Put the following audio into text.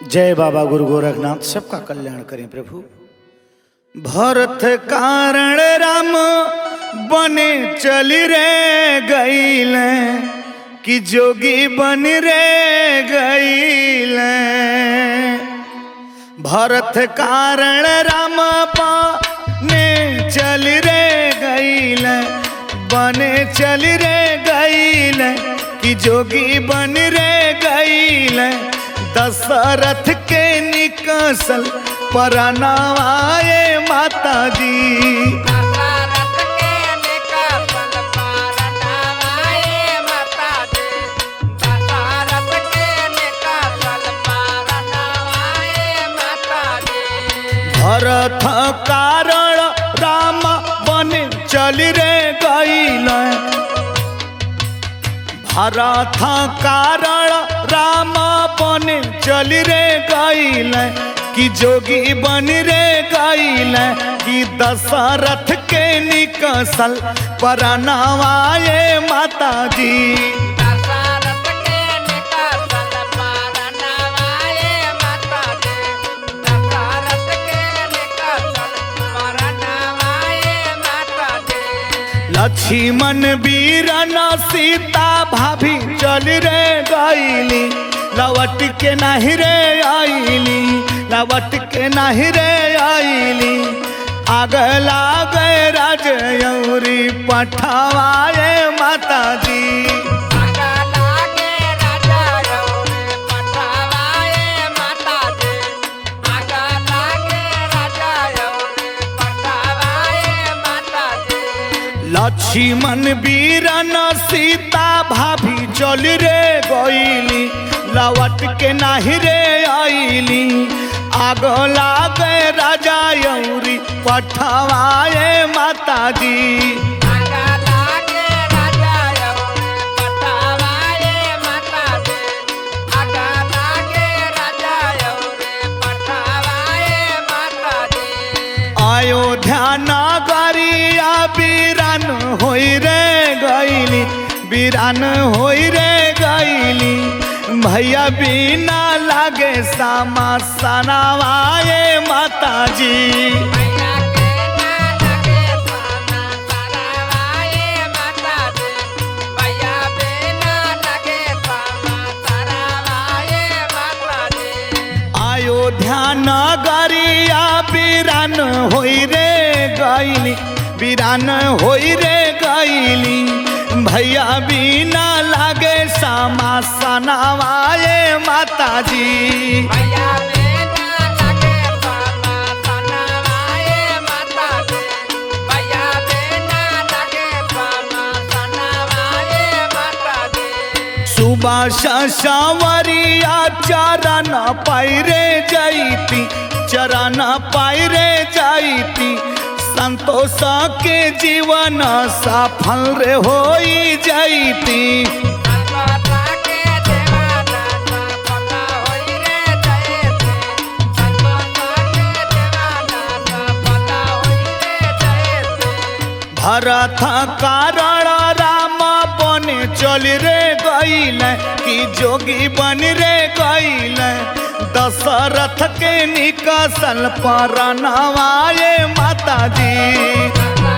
जय बाबा गुरु गोरखनाथ सबका कल्याण करें प्रभु भरत कारण राम बने चली रे गईल कि जोगी बन रे गईल भरत कारण राम बने चल रे गईल बने चल रे गईल कि जोगी बन रे गईल दशरथ के निकसल परनावाए माता जी दशरथ के निकसल परनावाए माता जी। दशरथ के निकसल परनावाए माता जी। भरत कारण राम बन चल रे गईल भरत कारण राम बन चल रे गईल कि जोगी बन रे गईल कि दशरथ के निकसल परनावाए माता जी दशरथ के निकसल परनावाए माता जी। दशरथ के निकसल परनावाए माता जी। लक्ष्मण वीरन सीता भाभी चल रे गईली लवट के नहीं रे आईली लवट के नहीं रे आईली आग लागे राजयौरी पठवाए माता जी आगा लागे राजा रौरे पठावाए माता जी। आगा लागे राजा रौरे पठावाए माता जी। लक्ष्मण वीरन सीता भाभी चल रे गईली लवट के नहीं रे आईली आग लागे राजा यौरी पठवाए माता जी आगा लागे राजा रौरे पठावाए माता जी। आगा लागे राजा रौरे पठावाए माता जी। अयोध्या नगरिया वीरान होई रे गईली वीरान होई रे गईली भैया बिना लागे सामा सनावाए माता जी भैया के ना लगे साना सरावाए माता जी। भैया बिना लगे साना सरावाए माता जी। अयोध्या नगरिया वीरान होई रे गईली वीरान होई रे गईली भैया बिना लागे सामा सनावाए माता जी भैया बिना लगे साना सरावाए माता जी। भैया बिना लगे साना सरावाए माता जी। सुभाष सावरिया चरण पैरे जैती चरण पैरे जैती संतोष के जीवन सफल रे होई जैती संतोषा के देवाना सफल होई रे जयते। संतोषा के देवाना सफल होई रे जयते। भरत कारण राम बने चल रे गईल कि जोगी बन रे गईल दशरथ के निकसल पर नवाए माता जी दशरथ